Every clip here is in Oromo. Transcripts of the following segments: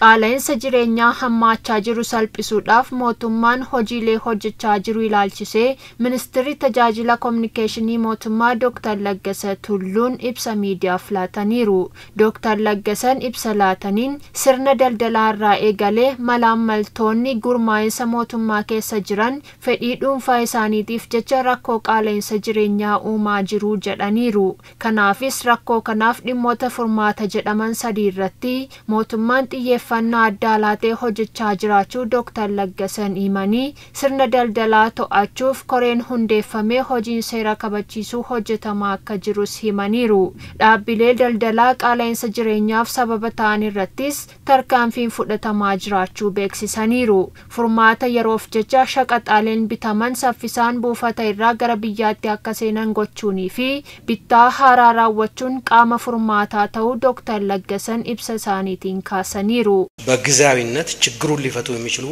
qaala'insa jireenyaa hammaachaa jiru salphisuudhaaf mootummaan hojiilee hojjechaa jiru ilaalchisee ministirri tajaajila koominikeeshinii mootummaa dooktar Laggasa Tulluun ibsa miidiyaaf laataniiru. Dooktar Laggasan ibsa laataniin sirna daldalaa irraa eegalee malaammaltoonni gurmaa'insa mootummaa keessa jiran fedhii dhuunfaa isaaniitiif jecha rakkoo qaala'insa jireenyaa uumaa jiru jedhaniiru. Kanaafis rakkoo kanaaf dhimmoota furmaata jedhaman sadii irratti mootummaan xiyyeeffannaa addaa laatee hojjechaa jiraachuu Dooktar Laggasan himanii sirna daldalaa to'achuuf koreen hundeeffamee hojiin seera kabachiisuu hojjetamaa akka jirus himaniiru. Dhaabbilee daldalaa qaala'insa jireenyaaf sababa ta'an irrattis tarkaanfiin fudhatamaa jiraachuu beeksisaniiru. Furmaata yeroof jecha shaqaxaaleen bitaman saffisaan buufata irraa gara biyyaatti akka seenan gochuunii fi bittaa haaraa raawwachuun qaama furmaataa ta'uu Dooktar Laggasan ibsa isaaniitiin kaasaniiru። በጊዜያዊነት ችግሩን ሊፈቱ የሚችሉ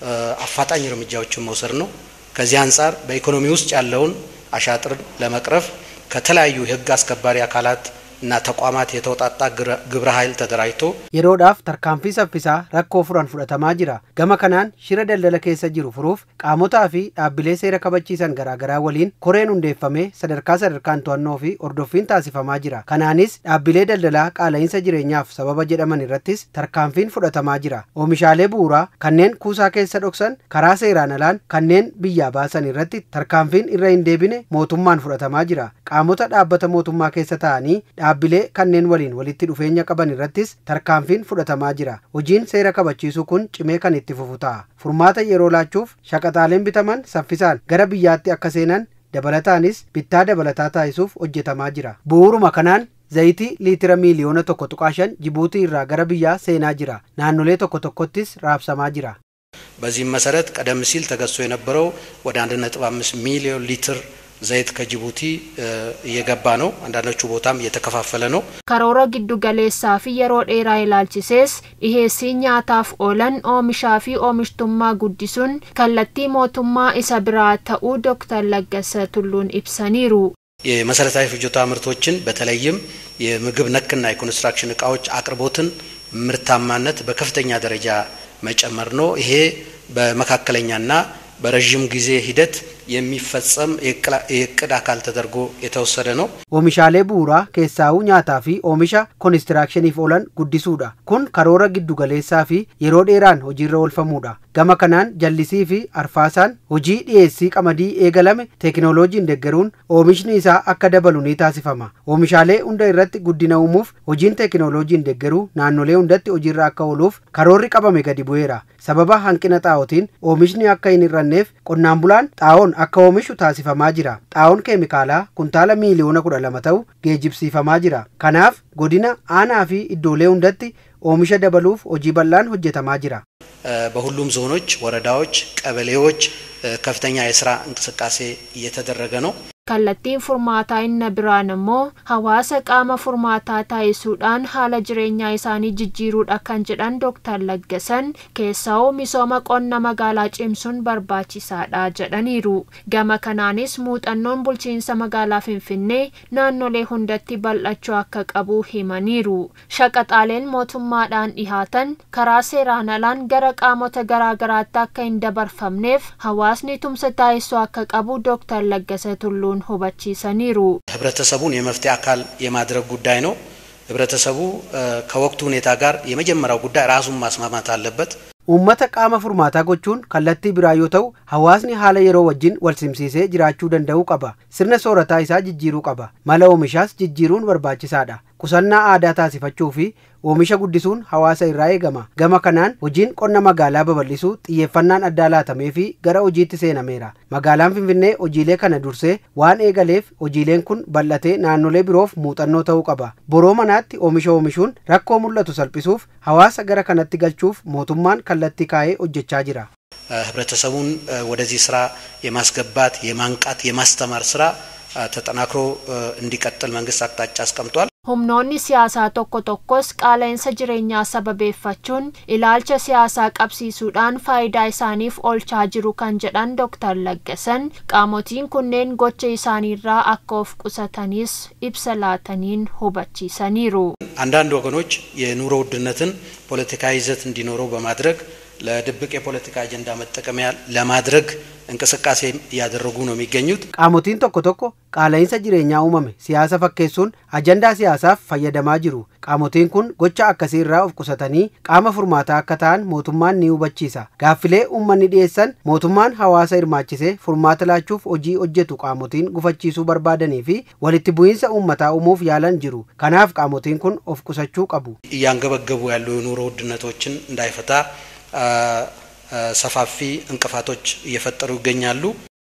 አፋጣኝ እርምጃዎችን መውሰድ ነው። ከዚህ አንጻር በኢኮኖሚ ውስጥ ያለውን አሻጥር ለመቅረፍ ከተለያዩ የሕግ አስከባሪ አካላት እና ተቋማት የተውጣጣ ግብረ ኃይል ተደራጅቶ yeroodhaaf tarkaanfii saffisaa rakkoo furan fudhatamaa jira gama kanaan shira daldala keessa jiru furuuf qaamotaa fi dhaabbilee seera kabachiisan garaagaraa waliin koreen hundeeffamee sadarkaa sadarkaan to'annoo fi ordoffiin taasifamaa jira kanaanis dhaabbilee daldalaa qaala'insa jireenyaaf sababa jedhaman irrattis tarkaanfiin fudhatamaa jira oomishaalee bu'uuraa kanneen kuusaa keessa dhoksan karaa seeraan alaan kanneen biyyaa baasan irratti tarkaanfiin irra hin deebine mootummaan fudhatamaa jira qaamota dhaabbata mootummaa keessa ta'anii dhaabbilee kanneen waliin walitti dhufeenya qaban irrattis tarkaanfiin fudhatamaa jira hojiin seera kabachiisuu kun cimee kan itti fufu ta'a furmaata yeroo laachuuf shaqaxaaleen bitaman saffisaan gara biyyaatti akka seenan dabalataanis bittaa dabalataa taasisuuf hojjetamaa jira bu'uuruma kanaan zayitii liitira miiliyoona tokko tuqaa shan jibuutii irraa gara biyyaa seenaa jira naannolee tokko tokkottis raabsamaa jira በዚህም መሰረት ቀደም ሲል ተገዝቶ የነበረው ወደ 1.5 ሚሊዮን ሊትር ዘይት ከጅቡቲ እየገባ ነው። አንዳንዶቹ ቦታም እየተከፋፈለ ነው። karoora giddu galeessaa fi yeroo dheeraa ilaalchisees dhiheessii nyaataaf oolan oomishaa fi oomishtummaa guddisuun kallattii mootummaa isa biraa ta'uu Dooktar Laggasa Tulluun ibsaniiru. የመሰረታዊ ፍጆታ ምርቶችን በተለይም የምግብ ነክና የኮንስትራክሽን እቃዎች አቅርቦትን ምርታማነት በከፍተኛ ደረጃ መጨመር ነው። ይሄ በመካከለኛና በረዥም ጊዜ ሂደት የሚፈጸም የእቅድ አካል ተደርጎ የተወሰደ ነው። oomishaalee bu'uuraa keessaa'uu nyaataa fi oomisha koonistiraakshiniif oolan guddisuudha kun karoora giddu galeessaa fi yeroo dheeraan hojiirra oolfamuudha gama kanaan jallisii fi arfaasaan hojii dhiyeessii qamadii eegalame teekinooloojiin deggeruun oomishni isaa akka dabalu ni taasifama oomishaalee hunda irratti guddina uumuuf hojiin teekinooloojiin deggeruu naannolee hundatti hojiirra akka ooluuf karoorri qabame gadi bu'eera sababa hanqina xaa'ootiin oomishni akka hin hir'anneef qonnaan bulaan xaa'oon akka oomishu taasifamaa jira xaa'oon keemikaalaa kuntaala miiliyoona kudha lama ta'u geejibsiifamaa jira kanaaf godina aanaa fi iddoolee hundatti oomisha dabaluuf hojii bal'aan hojjetamaa jira በሁሉም ዞኖች፣ ወረዳዎች፣ ቀበሌዎች ከፍተኛ የስራ እንቅስቃሴ እየተደረገ ነው። kallattiin furmaataa inni biraan immoo hawaasa qaama furmaataa taasisuudhaan haala jireenyaa isaanii jijjiiruudha kan jedhan Dooktar Laggasan keessa'uu misooma qonna magaalaa cimsuun barbaachisaadha jedhaniiru. Gama kanaanis muuxannoon bulchiinsa magaalaa Finfinnee naannolee hundatti bal'achuu akka qabu himaniiru. Shaqaxaaleen mootummaadhaan dhihaatan karaa seeraan alaan gara qaamota garaagaraatti akka hin dabarfamneef hawaasni tumsa taasisuu akka qabu Dooktar Laggasa Tulluun ሁባቺሰኒሩ ህብረተሰቡን የመፍትሄ አካል የማድረግ ጉዳይ ነው። ህብረተሰቡ ከወቅቱ ሁኔታ ጋር የመጀመሪያው ጉዳይ ራሱን ማስማማት አለበት። uummata qaama furmaataa gochuun kallattii biraa yoo ta'u hawaasni haala yeroo wajjin wal simsiisee jiraachuu danda'uu qaba sirna soorataa isaa jijjiiruu qaba mala oomishaas jijjiiruun barbaachisaadha qusannaa aadaa taasifachuu fi oomisha guddisuun hawaasa irraa eegama gama kanaan hojiin qonna magaalaa babal'isuu xiyyeeffannaan addaa laatamee fi gara hojiitti seenameera magaalaan finfinnee hojiilee kana dursee waan eegaleef hojiileen kun bal'atee naannolee biroof muuxannoo ta'uu qaba boroo manaatti oomisha oomishuun rakkoo mul'atu salphisuuf hawaasa gara kanatti galchuuf mootummaan kallattii kaa'ee hojjechaa jira ህብረተሰቡን ወደዚህ ስራ የማስገባት የማንቃት የማስተማር ስራ ተጠናክሮ እንዲቀጥል መንግስት አቅጣጫ አስቀምጧል። humnoonni siyaasaa tokko tokkos qaala'insa jireenyaa sababeeffachuun ilaalcha siyaasaa qabsiisuudhaan faayidaa isaaniif oolchaa jiru kan jedhan Dr. Laggasan qaamotiin kunneen gocha isaaniirraa akka of qusatanis ibsa laataniin hubachiisaniiru. አንዳንድ ወገኖች የኑሮ ውድነትን ፖለቲካዊ ይዘት እንዲኖረው በማድረግ ለድብቅ የፖለቲካ አጀንዳ መጠቀሚያ ለማድረግ እንቅስቃሴ እያደረጉ ነው የሚገኙት። qaamotiin tokko tokko qaala'insa jireenyaa uumame siyaasa fakkeessuun ajandaa siyaasaaf fayyadamaa jiru qaamotiin kun gocha akkasii irraa of qusatanii qaama furmaataa akka ta'an mootummaan ni hubachiisa gaaffilee uummanni dhiyeessan mootummaan hawaasa hirmaachisee furmaata laachuuf hojii hojjetu qaamotiin gufachiisuu barbaadanii fi walitti bu'iinsa uummataa uumuuf yaalan jiru kanaaf qaamotiin kun of qusachuu qabu እያንገበገቡ ያሉ የኑሮ ውድነቶችን እንዳይፈታ ሰፋፊ እንቅፋቶች እየፈጠሩ ይገኛሉ።